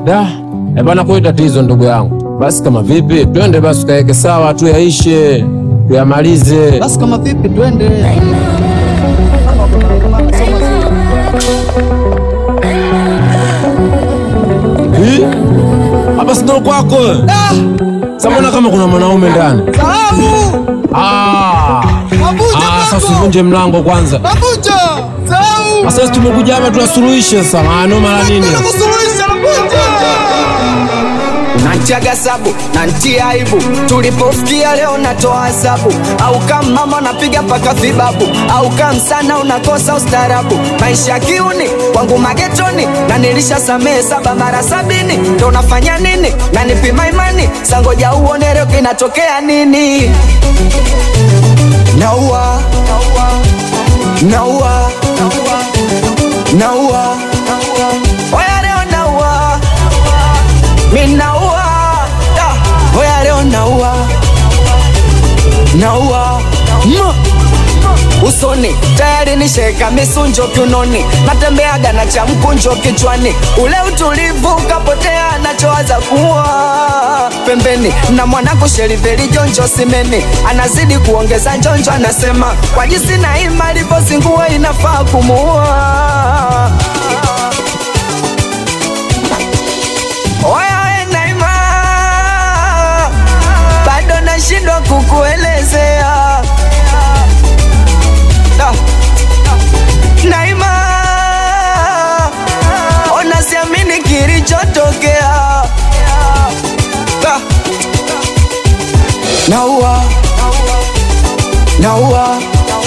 Da, eh bana, kwa tatizo ndugu yangu. Basi kama vipi, twende basi tukaeke sawa, tuyaishe, tuyamalize. Basi kama vipi, twende. Hii? Hapa si ndo kwako? Sasa mbona kama kuna mwanaume ndani? Sahau. Ah. Mabuja Ah, sasa bako. usivunje mlango kwanza. Mabuja. Sahau. Sasa tumekuja hapa tuwasuluhishe sasa. Maana mara nini? Hakuna kusuluhisha Mabuja. nantiaga sabu nantia aibu tulipofikia leo natoa hesabu au kama mama napiga paka vibabu au kama sana unakosa ustarabu maisha ya kiuni kwangu magetoni na nilisha samehe saba mara sabini ndo nafanya nini na nipima imani sangoja uone leo kinatokea nini naua naua naua oya leo naua minaua Da, oya leo naua naua Ma. usoni tayari nisheka misunjo kiunoni natembeaga na cha mkunjo kichwani ule utulivu ukapotea nachowaza kuwa pembeni na mwanangu sheriveli jonjo simeni anazidi kuongeza njonjo anasema kwa jinsi na ima alivyozingua inafaa kumuua Oya we Naima, bado nashindwa kukuelezea Da. Naima, ona siamini kilichotokea Da. Naua, naua,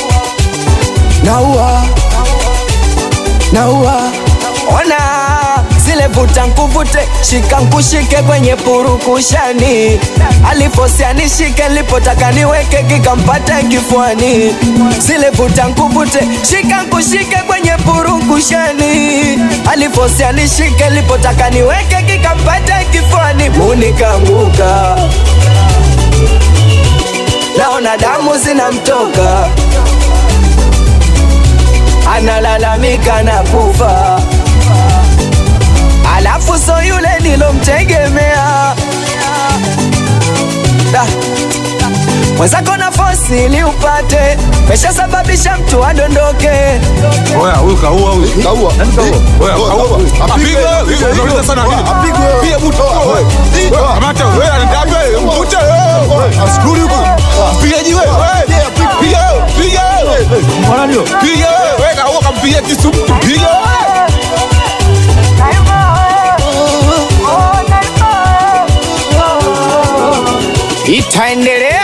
naua, naua. Ona zile vuta nkuvute, shika nkushike kwenye purukushani. Alifosia nishike, lipotaka niweke kikampata kifuani. Zile vuta nkuvute, shika nkushike kwenye purukushani. Alifosia nishike, lipotaka niweke kikampata kifuani. Munikanguka, naona damu zinamtoka, analalamika na kufa alafu so yule nilomtegemea Da. mwenzako na fosi ili upate meshasababisha mtu adondoke Oya, huyu kaua huyu. Kaua. Nani kaua? Oya, kaua. Apigwe. Apigwe. Wewe unauliza sana nini? Apigwe. Pia mtu. Wewe. Wewe. Kamata wewe, anataka wewe, mvute wewe. Askuri huko. Mpigaji wewe. Wewe. Piga wewe, piga wewe. Mbona ndio? Piga wewe. Wewe kaua kampiga kisu mtu. Piga wewe. itaendelea